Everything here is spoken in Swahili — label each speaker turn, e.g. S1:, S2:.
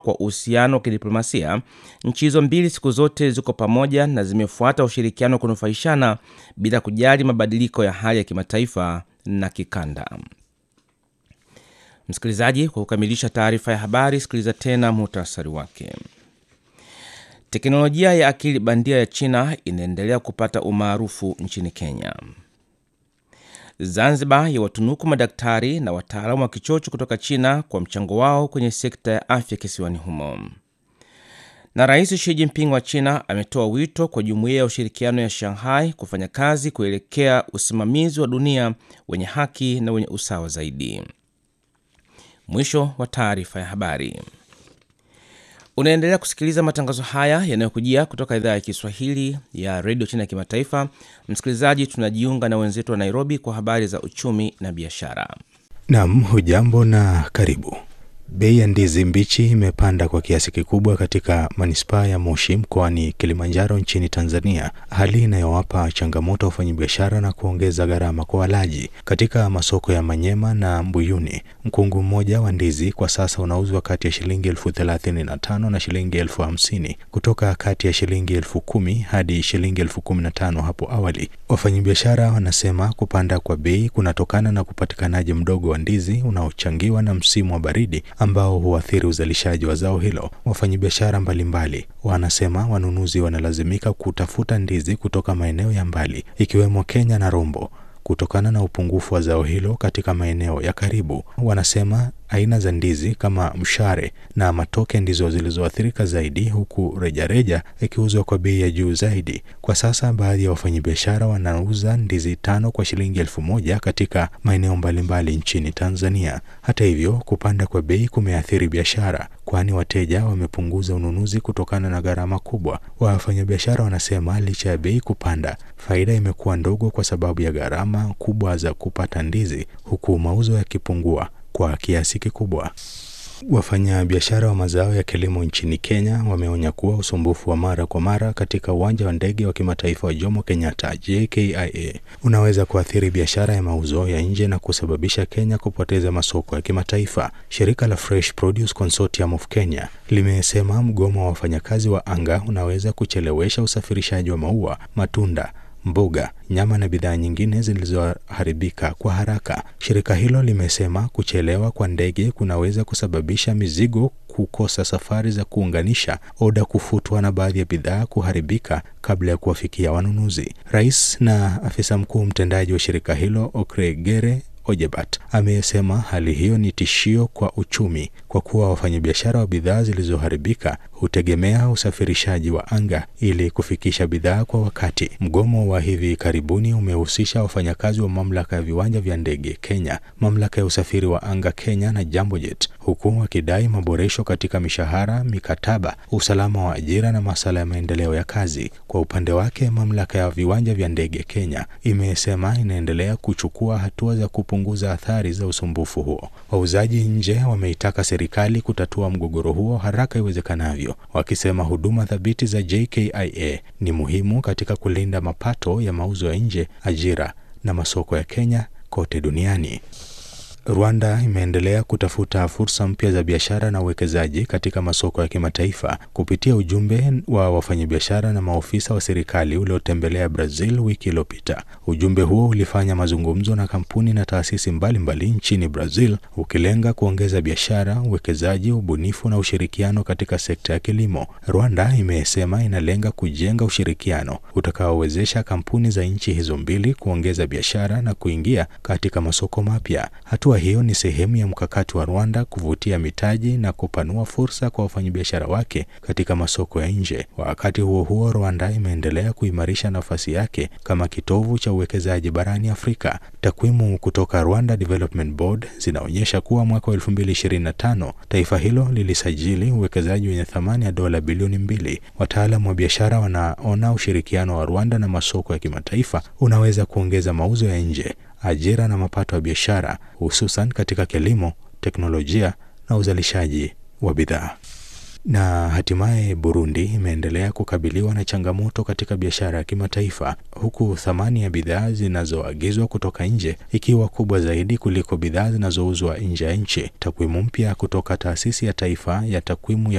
S1: kwa uhusiano wa kidiplomasia, nchi hizo mbili siku zote ziko pamoja na zimefuata ushirikiano wa kunufaishana bila kujali mabadiliko ya hali ya kimataifa na kikanda. Msikilizaji, kwa kukamilisha taarifa ya habari, sikiliza tena muhtasari wake. Teknolojia ya akili bandia ya China inaendelea kupata umaarufu nchini Kenya. Zanzibar yawatunuku madaktari na wataalamu wa kichocho kutoka China kwa mchango wao kwenye sekta ya afya kisiwani humo. Na Rais Xi Jinping wa China ametoa wito kwa jumuiya ya ushirikiano ya Shanghai kufanya kazi kuelekea usimamizi wa dunia wenye haki na wenye usawa zaidi. Mwisho wa taarifa ya habari. Unaendelea kusikiliza matangazo haya yanayokujia kutoka idhaa ya Kiswahili ya redio China ya kimataifa. Msikilizaji, tunajiunga na wenzetu wa Nairobi kwa habari za uchumi na biashara.
S2: Nam, hujambo na karibu. Bei ya ndizi mbichi imepanda kwa kiasi kikubwa katika manispaa ya Moshi mkoani Kilimanjaro nchini Tanzania, hali inayowapa changamoto wafanyabiashara na kuongeza gharama kwa walaji. Katika masoko ya Manyema na Mbuyuni, mkungu mmoja wa ndizi kwa sasa unauzwa kati ya shilingi elfu thelathini na tano na shilingi elfu hamsini kutoka kati ya shilingi elfu kumi hadi shilingi elfu kumi na tano hapo awali. Wafanyabiashara wanasema kupanda kwa bei kunatokana na upatikanaji mdogo wa ndizi unaochangiwa na msimu wa baridi ambao huathiri uzalishaji wa zao hilo. Wafanyabiashara mbalimbali wanasema wanunuzi wanalazimika kutafuta ndizi kutoka maeneo ya mbali ikiwemo Kenya na Rombo kutokana na upungufu wa zao hilo katika maeneo ya karibu. Wanasema aina za ndizi kama mshare na matoke ndizo zilizoathirika zaidi, huku rejareja ikiuzwa kwa bei ya juu zaidi. Kwa sasa baadhi ya wafanyabiashara wanauza ndizi tano kwa shilingi elfu moja katika maeneo mbalimbali nchini Tanzania. Hata hivyo, kupanda kwa bei kumeathiri biashara, kwani wateja wamepunguza ununuzi kutokana na gharama kubwa. Wafanyabiashara wanasema licha ya bei kupanda, faida imekuwa ndogo kwa sababu ya gharama kubwa za kupata ndizi, huku mauzo yakipungua kwa kiasi kikubwa. Wafanyabiashara wa mazao ya kilimo nchini Kenya wameonya kuwa usumbufu wa mara kwa mara katika uwanja wa ndege wa kimataifa wa Jomo Kenyatta JKIA unaweza kuathiri biashara ya mauzo ya nje na kusababisha Kenya kupoteza masoko ya kimataifa. Shirika la Fresh Produce Consortium of Kenya limesema mgomo wa wafanyakazi wa anga unaweza kuchelewesha usafirishaji wa maua, matunda mboga, nyama na bidhaa nyingine zilizoharibika kwa haraka. Shirika hilo limesema kuchelewa kwa ndege kunaweza kusababisha mizigo kukosa safari za kuunganisha, oda kufutwa na baadhi ya bidhaa kuharibika kabla ya kuwafikia wanunuzi. Rais na afisa mkuu mtendaji wa shirika hilo Okregere Ojebat amesema hali hiyo ni tishio kwa uchumi kwa kuwa wafanyabiashara wa bidhaa zilizoharibika hutegemea usafirishaji wa anga ili kufikisha bidhaa kwa wakati. Mgomo wa hivi karibuni umehusisha wafanyakazi wa mamlaka ya viwanja vya ndege Kenya, mamlaka ya usafiri wa anga Kenya na Jambojet, huku wakidai maboresho katika mishahara, mikataba, usalama wa ajira na masuala ya maendeleo ya kazi. Kwa upande wake, mamlaka ya viwanja vya ndege Kenya imesema inaendelea kuchukua hatua za kupunguza athari za usumbufu huo. Wauzaji nje wameitaka serikali kutatua mgogoro huo haraka iwezekanavyo, wakisema huduma thabiti za JKIA ni muhimu katika kulinda mapato ya mauzo ya nje, ajira na masoko ya Kenya kote duniani. Rwanda imeendelea kutafuta fursa mpya za biashara na uwekezaji katika masoko ya kimataifa kupitia ujumbe wa wafanyabiashara na maofisa wa serikali uliotembelea Brazil wiki iliyopita. Ujumbe huo ulifanya mazungumzo na kampuni na taasisi mbalimbali mbali nchini Brazil, ukilenga kuongeza biashara, uwekezaji, ubunifu na ushirikiano katika sekta ya kilimo. Rwanda imesema inalenga kujenga ushirikiano utakaowezesha kampuni za nchi hizo mbili kuongeza biashara na kuingia katika masoko mapya. Hatua hiyo ni sehemu ya mkakati wa Rwanda kuvutia mitaji na kupanua fursa kwa wafanyabiashara wake katika masoko ya nje. Wakati huo huo, Rwanda imeendelea kuimarisha nafasi yake kama kitovu cha uwekezaji barani Afrika. Takwimu kutoka Rwanda Development Board zinaonyesha kuwa mwaka wa 2025 taifa hilo lilisajili uwekezaji wenye thamani ya dola bilioni mbili. Wataalamu wa biashara wanaona ushirikiano wa Rwanda na masoko ya kimataifa unaweza kuongeza mauzo ya nje ajira na mapato ya biashara hususan katika kilimo, teknolojia na uzalishaji wa bidhaa. Na hatimaye Burundi imeendelea kukabiliwa na changamoto katika biashara ya kimataifa huku thamani ya bidhaa zinazoagizwa kutoka nje ikiwa kubwa zaidi kuliko bidhaa zinazouzwa nje ya nchi. Takwimu mpya kutoka taasisi ya taifa ya takwimu ya